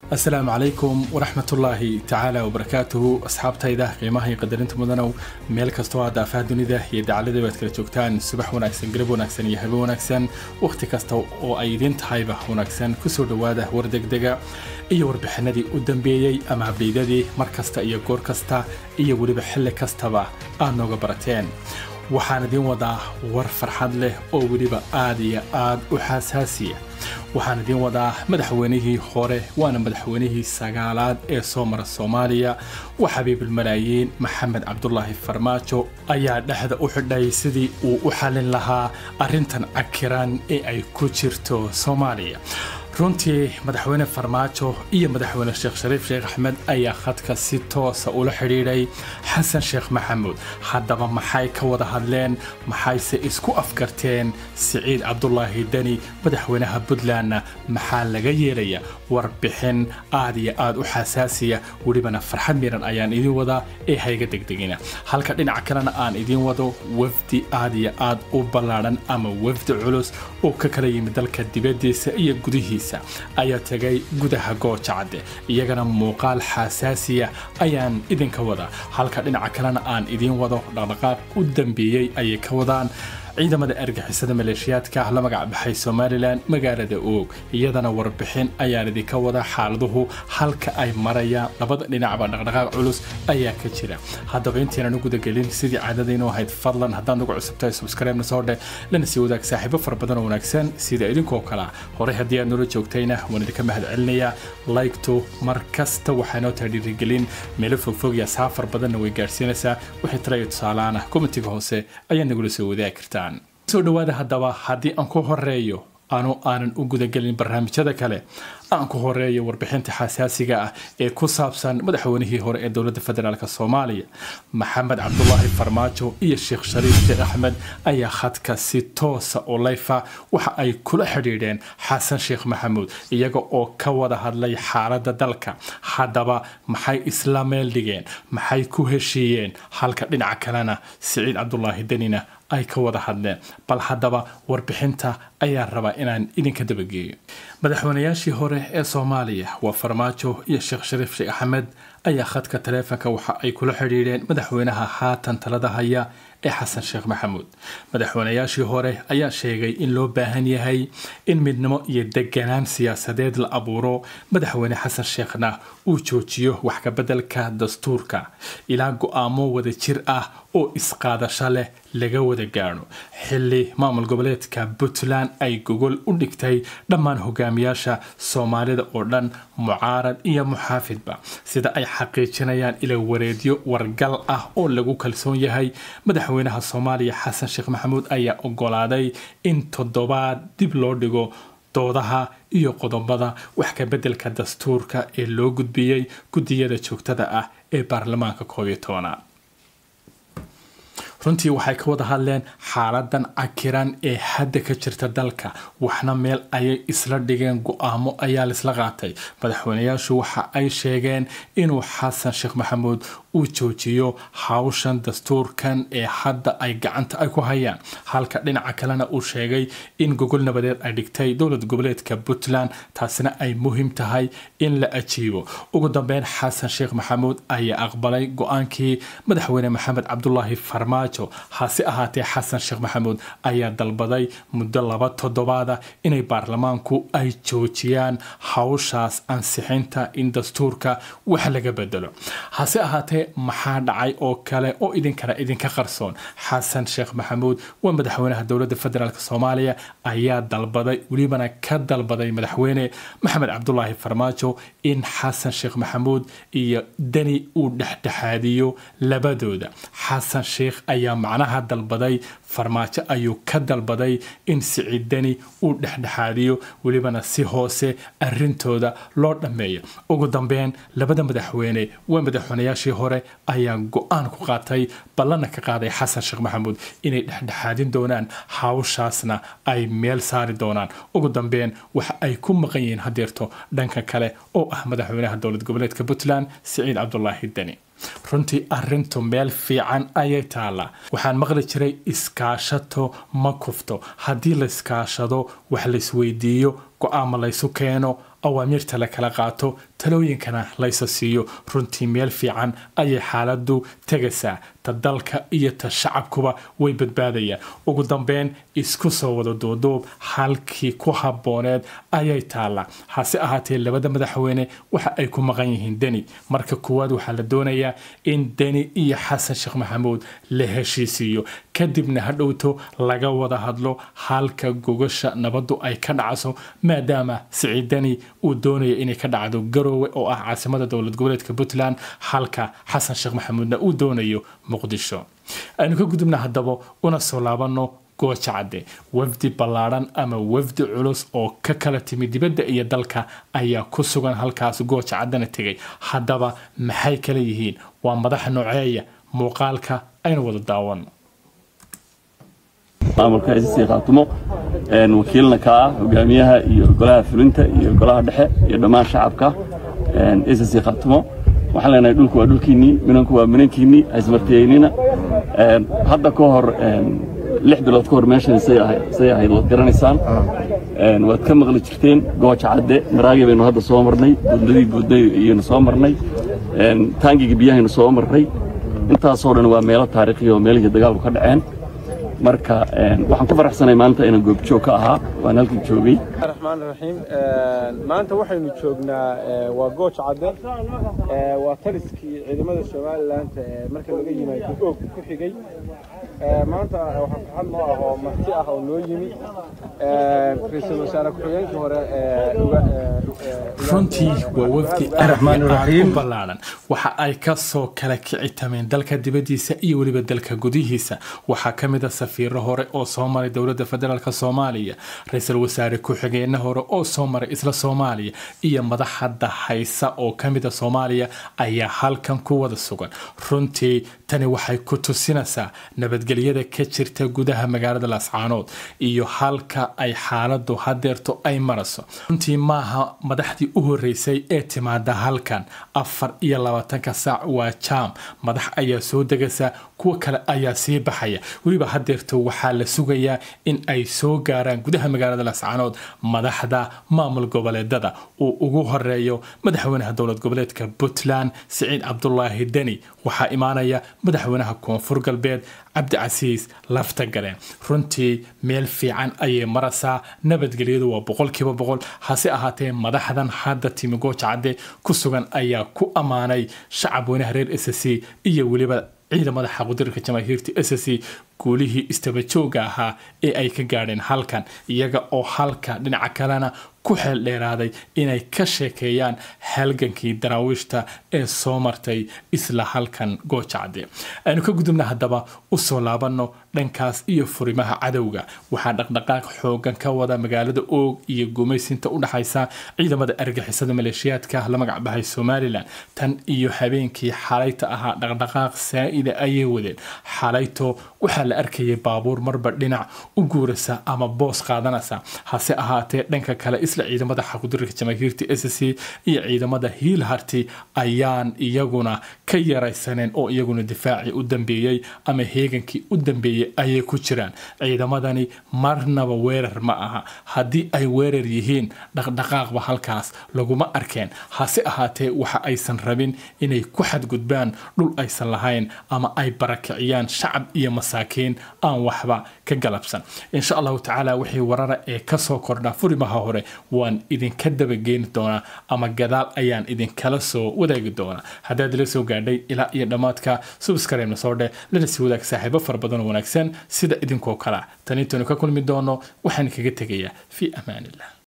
asalaamu calaykum waraxmatullaahi tacaala wabarakaatuhu asxaabtayda qiimaha iyo qadarinta mudanow meel kastoo aad daafaha dunida iyo dacalada baad kala joogtaan subax wanaagsan galab wanaagsan iyo habe wanaagsan wakhti kasta oo ay idiin tahayba wanaagsan kusoo dhowaada war degdega iyo warbixinadii u dambeeyey ama abdheydadii mar kasta iyo goor kasta iyo weliba xilli kastaba aad nooga barateen waxaan idiin wadaa war farxad leh oo weliba aad iyo aad u xasaasiya waxaan idiin wadaa madaxweynihii hore waana madaxweynihii sagaalaad ee soo mara soomaaliya waa xabiibilmalaayiin maxamed cabdulaahi farmaajo ayaa dhexda u xidhay sidii uu u xallin lahaa arrintan cakiran ee ay ku jirto soomaaliya runtii madaxweyne farmaajo iyo madaxweyne sheekh shariif sheekh axmed ayaa khadka si toosa ula xidhiidhay xasan sheekh maxamuud haddaba maxay ka wada hadleen maxayse isku afgarteen siciid cabdulaahi deni madaxweynaha puntlandna maxaa laga yeelaya warbixin aad iyo aad u xasaasiya welibana farxad miran ayaan idiin wadaa ee hayga degdegina halka dhinaca kalena aan idiin wado wafdi aad iyo aad u ballaadhan ama wafdi culus oo ka kala yimid dalka dibadiisa iyo gudihiisa ayaa tegay gudaha gooja cadde iyagana muuqaal xasaasiya ayaan idinka wadaa halka dhinaca kalena aan idiin wado dhaqdhaqaaq u dambeeyey ayay ka wadaan ciidamada argixisada maleeshiyaadka la magac baxay somalilan magaalada oog iyadana warbixin ayaan idinka wada xaaladuhu halka ay marayaan labada dhinacba dhaqdhaqaaq culus ayaa ka jira haddaba intaynan u gudagelin sidii caadadaynu ahayd fadlan haddaad nagu cusubtahay subscribe-na soo dheh lana sii wadaag saaxiibo fara badan oo wanaagsan sida idinkoo kalea horey haddii aad noola joogtayna waan idinka mahad celinayaa laygtu mar kasta waxaa noo tahay dhiirigelin meelo fogfog iyo asxaab fara badanna way gaadhsiinaysaa wixii talaya tusaalaana komitiga hoose ayaad nagula soo wadaagi kartaan soo dhowaada haddaba haddii aan ku horeeyo anu aanan u gudagelin barnaamijyada kale aan ku horeeyo warbixinta xasaasiga ah ee ku saabsan madaxweynihii hore ee dowladda federaalk soomaaliya maxamed cabdulaahi farmaajo iyo sheekh shariif sheekh axmed ayaa khadka si toosa oo layfa waxa ay kula xidhiidheen xasan sheekh maxamuud iyaga oo ka wada hadlay xaaladda dalka haddaba maxay isla meel dhigeen maxay ku heshiiyeen halka dhinaca kalena siciid cabdulaahi denina ay ka wada hadleen bal haddaba warbixinta ayaan rabaa inaan idinka dabageeyo madaxweynayaashii hore ee soomaaliya waa farmaajo iyo sheekh shariif sheekh axmed ayaa khadka taleefonka waxa ay kula xidhiidheen madaxweynaha haatan talada haya ee xasan sheekh maxamuud madaxweynayaashii hore ayaa sheegay in loo baahan yahay in midnimo iyo deganaan siyaasadeed la abuuro madaxweyne xasan sheekhna uu joojiyo wax kabeddelka dastuurka ilaa go-aamo wada jir ah oo isqaadasho leh laga wada gaadho xilli maamul goboleedka puntland ay gogol u dhigtay dhammaan hogaamiyaasha soomaalida oo dhan mucaarad iyo muxaafidba sida ay xaqiijinayaan ila wareedyo wargal ah oo lagu kalsoon yahay madaxweynaha soomaaliya xasan sheekh maxamuud ayaa ogolaaday in toddobaad dib loo dhigo doodaha iyo qodobada wax ka beddelka dastuurka ee loo gudbiyey guddiyada joogtada ah ee baarlamaanka koob iyo tobanaad runtii waxay ka wada hadleen xaaladan cakiran ee hadda ka jirta dalka waxna meel ayay isla dhigeen go-aamo ayaa laisla qaatay madaxweynayaashu waxa ay sheegeen inuu xasan sheekh maxamuud uu joojiyo hawshan dastuurkan ee hadda ay gacanta ay ku hayaan halka dhinaca kalena uu sheegay in gogol nabadeed ay dhigtay dowlad goboleedka puntland taasina ay muhiim tahay in la ajiibo ugu dambeyn xasan sheekh maxamuud ayaa aqbalay go-aankii madaxweyne maxamed cabdulaahi farmaajo hase ahaatee xasan sheekh maxamuud ayaa dalbaday muddo laba toddobaada inay baarlamaanku ay joojiyaan hawshaas ansixinta in dastuurka wax laga bedelo hase ahaatee maxaa dhacay oo kale oo idinkana idinka qarsoon xasan sheekh maxamuud waa madaxweynaha dowladda federaalk soomaaliya ayaa dalbaday welibana ka dalbaday madaxweyne maxamed cabdulaahi farmaajo in xasan sheekh maxamuud iyo deni uu dhexdhexaadiyo labadooda xasan sheekh ayaa macnaha dalbaday farmaajo ayuu ka dalbaday in siciid deni uu dhexdhexaadiyo welibana si hoose arintooda loo dhammeeyo ugu dambeyn labada madaxweyne waa madaxweynayaashii hore ayaa go-aan ku qaatay ballana ka qaaday xasan sheekh maxamuud inay dhexdhexaadin doonaan hawshaasna ay meel saari doonaan ugu dambeyn waxa ay ku maqan yihiin hadeerto dhanka kale oo ah madaxweynaha dowlad goboleedka puntland siciid cabdulaahi deni runtii arintu meel fiican ayay taallaa waxaan maqli jiray iskaashato ma kufto haddii la iskaashado wax laisweydiiyo go-aama laysu keeno awaamiirta la kala qaato talooyinkana laysa siiyo runtii meel fiican ayay xaaladu tegaysaa ta dalka iyo ta shacabkuba way badbaadayaan ugu dambeyn isku soo wada duuduub halkii ku habooneed ayay taallaa hase ahaatee labada madaxweyne waxa ay ku maqan yihiin deni marka kuwaad waxaa la doonayaa in deni iyo xasan sheekh maxamuud la heshiisiiyo kadibna hadhowto laga wada hadlo halka gogasha nabadu ay ka dhacso maadaama siciid deni uu doonaya inay ka dhacdo garoowe oo ah caasimada dowlad goboleedka puntland halka xasan sheekh maxamuudna uu doonayo muqdisho aynu ka gudubna haddaba una soo laabano gooja cadde wafdi ballaadhan ama wafdi culus oo ka kala timi dibadda iyo dalka ayaa ku sugan halkaas gooja caddena tegay haddaba maxay kala yihiin waa madaxa nooceeya muuqaalka aynu wada daawano maamulka sc khaatumo wakiilna ka ah hogaamiyaha iyo golaha fulinta iyo golaha dhexe iyo dhammaan shacabka sc khaatumo waxaan leenahay dhulku waa dhulkiinnii minanku waa minankiinnii haysmartiyeynina hadda ka hor lix bilood ka hor meeshan say ahayd waad garanaysaan waad ka maqli jirteen gooja cadde maraagi baynu hadda soo marnay buudnadii buudnay iyaynu soo marnay taangiga biyahaynu soo marnay intaasoo dhan waa meelo taariikhiya oo meelihii dagaalku ka dhaceen marka waxaan ku faraxsanay maalinta inaan goobjoog ka ahaa waan halkan joogay raxmaan raxiim maanta waxaynu joognaa waa gooja cadde waa taliskii ciidamada somalilan marka laga yimaado oog ku xigay maanta waxaa farxad noo ah oo marti ah oo noo yimi ra-iisul wasaare ku-xigeenkii hore runtii waa wafdi aad u ballaaran waxa ay ka soo kala kici tameen dalka dibaddiisa iyo weliba dalka gudihiisa waxaa ka mid a safiiro hore oo soo maray dowladda federaalk soomaaliya ra-iisul wasaare ku-xigeenna hore oo soo maray isla soomaaliya iyo madaxadda haysa oo ka mid a soomaaliya ayaa halkan ku wada sugan runtii tani waxay ku tusinaysaa nabadgelyada ka jirta gudaha magaalada laascaanood iyo halka ay xaaladu hadeerto ay marayso runtii maaha madaxdii u horeysay ee timaada halkan afar iyo labaatanka saac waa jaam madax ayaa soo degaysa kuwa kale ayaa sii baxaya weliba hadeerto waxaa la sugayaa in ay soo gaaraan gudaha magaalada laascaanood madaxda maamul goboleedada uu ugu horeeyo madaxweynaha dowlad goboleedka puntland siciid cabdulaahi deni waxaa imaanaya madaxweynaha koonfur galbeed cabdicasiis lafta galeen runtii meel fiican ayay maraysaa nabadgelyadu waa boqolkiiba boqol hase ahaatee madaxdan hadda timi gooja cadde ku sugan ayaa ku ammaanay shacab weynaha reer s c iyo weliba ciidamada xaqudirka jamaahiirta s c guulihii istabajooga ahaa ee ay ka gaadheen halkan iyaga oo halka dhinaca kalena ku xeel dheeraaday inay ka sheekeeyaan halgankii daraawiishta ee soo martay isla halkan goojacde aynu ka gudubna haddaba usoo laabanno dhankaas iyo furimaha cadowga waxaa dhaqdhaqaaq xoogan ka wada magaalada oog iyo gumaysinta u dhaxaysa ciidamada argixisada maleeshiyaadka la magac bahay somalilan tan iyo habeenkii xalayta ahaa dhaqdhaqaaq saa'ida ayay wadeen xalayto waxaa la arkayay baabuur marba dhinac u guurasa ama boos qaadanaysa hase ahaatee dhanka kale isla ciidamada xaqudirka jamaahiirta s c iyo ciidamada hiil harti ayaan iyaguna ka yaraysaneen oo iyaguna difaacii u dambeeyey ama heegankii u dambeeyey ayay ku jiraan ciidamadani marnaba weerar ma aha haddii ay weerar yihiin dhaqdhaqaaqba halkaas laguma arkeen hase ahaatee waxa aysan rabin inay ku xadgudbaan dhul aysan lahayn ama ay barakiciyaan shacab iyo masaakiin aan waxba ka galabsan insha allahu tacaala wixii warara ee kasoo kordha furimaha hore waan idinka dabageeni doonaa ama gadaal ayaan idinkala soo wadaagi doonaa haddaad ila soo gaadhay ilaa iyo dhammaadka subscribe-na soo dheh lana sii wadaag saaxiibo fara badan oo wanaagsan sida idinkoo kala tan intaynu ka kulmi doono waxaan kaga tegayaa fii amaan illah